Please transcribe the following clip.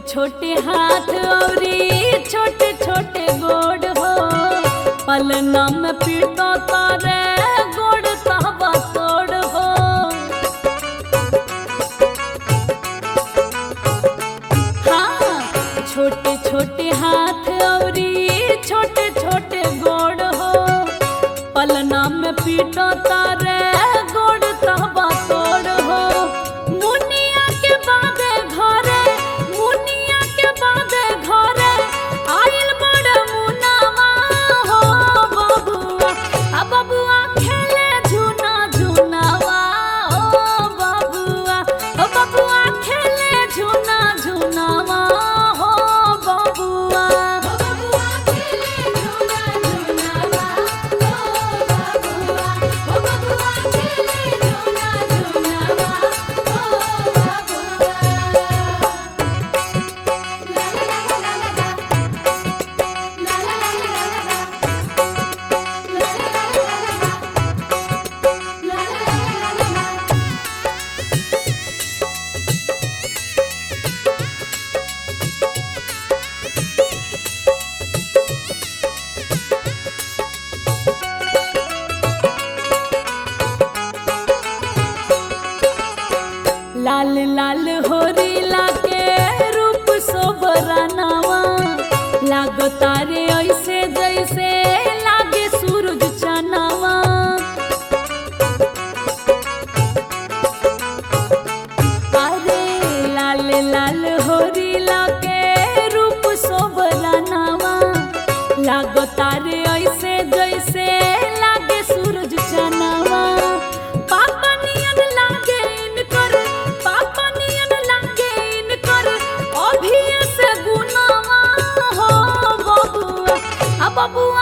छोटे हाथ औरी छोटे छोटे गोड़ हो पलना में पीटो तारे गोड़ तहबा तोड़ हो हाँ छोटे छोटे हाथ औरी छोटे छोटे गोड़ हो पलना में पीटो तारे गोड़ तहबा तोड़ हो मुनिया के बादे घरे मुनिया के बादे घरे आइल बड़ मुनावा हो बबुआ आ बबुआ खेले झूना झूनावा ओ बबुआ ओ बबुआ खेले झूना झूनावा हो बबुआ बबुआ खेले झूला झूलावा ओ बबुआ ओ बबुआ खेले झूला झूलावा ओ बबुआ ला ला ला ला ला ला ला ला ला ला ला ला ला लाल लाल होरी लागे रूप सोबरानावा लागो तारे ऐसे जैसे लागे सूरज चनावा अरे लाल लाल होरी लागे रूप सोबरानावा लागो तारे ऐसे जैसे लागे सूरज चनावा पापा नियन लागे इनकर पापा नियन लागे इनकर अभी से गुनावा हो बबुआ आ बबुआ